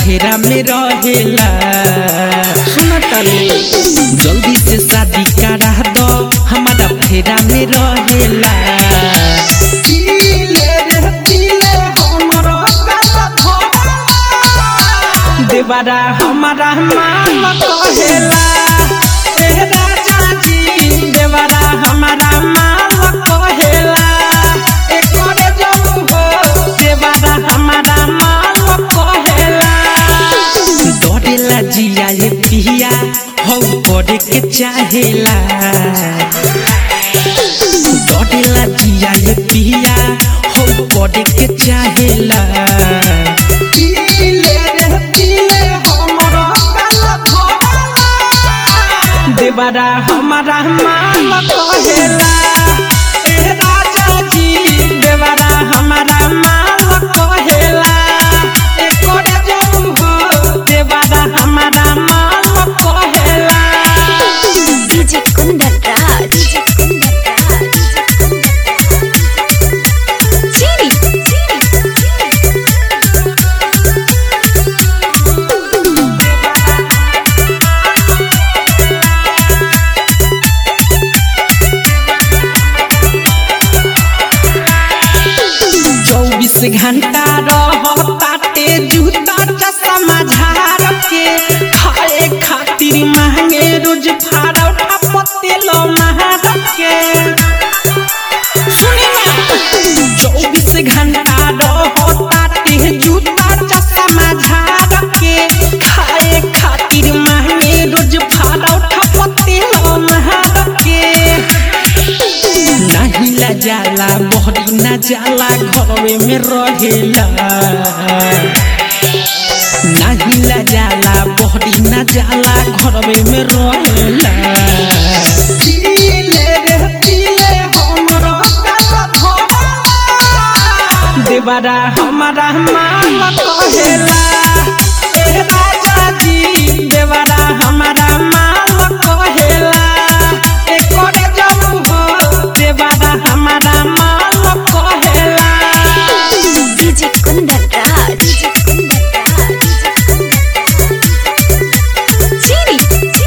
फेरा में रहेला सुना तानी जल्दी से शादी करा दो हमारा फेरा में रहेला देवारा हमारा मान कहेला ए राजा जी देवारा हमारा मान कहेला ए करे जब हो देवारा हमारा मान कहेला डरेला जिया ये पिया हो करे के चाहेला डरेला जिया ये पिया हो करे के चाहेला देवारा हमारा मान कहेला ए राजा जी देवारा हमारा मान कहेला ए करे जब हो देवारा हमारा मान कहेला डीजे कुंदन राज चीनी चौबीस घंटा रहताटे जूता चश्मा झाड़ के खाए खातिर महंगे रोज फाड़ा उठा पतेल महार के सुनी ना चौबीस घंटा रहताटे जूता चश्मा झाड़ के खाए खातिर महंगे रोज फाड़ा उठा पतेल महार के नहीं ला जाला मोहरी ना जाला घरवे में रहेला नहीं ला जाला मोहरी ना जाला घरवे में रहेला देवारा हमारा मान कहेला ए राजा जी देवारा हमारा मान कहेला ए करे जब हो देवारा हमारा मान कहेला डीजे कुंदन राज चीनी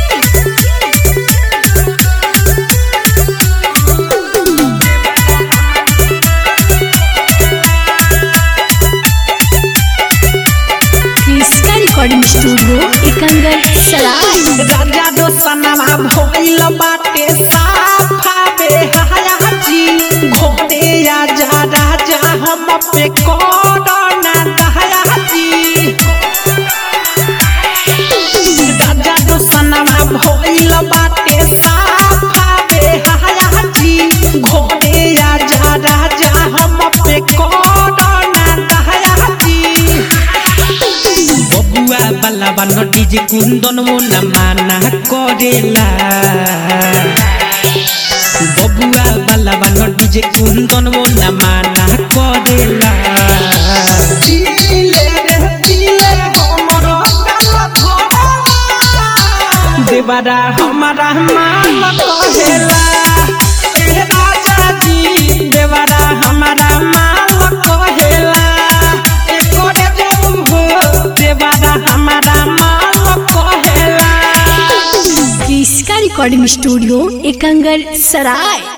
कृष्णा रिकॉर्डिंग स्टूडियो एकंगर सराय राजा दोसनवा भइल बाटे साफा बेहयाजी घोड़े आजा राजा हम पे कोरोना दहयाजी राजा दोसनवा भइल बाटे साफा बेहयाजी घोड़े आजा राजा हम पे कोरोना दहयाजी बबुआ बाला बानो डीजे कुंदन मोना माना करेला बबुआ बाला बानो डीजे कुंदन मोना माना करेला देवारा हमारा मान कहेला ए राजा जी देवारा हमारा मान कहेला ए करे जब हो देवारा हमारा मान कहेला कृष्णा रिकॉर्डिंग स्टूडियो एकंगर सराय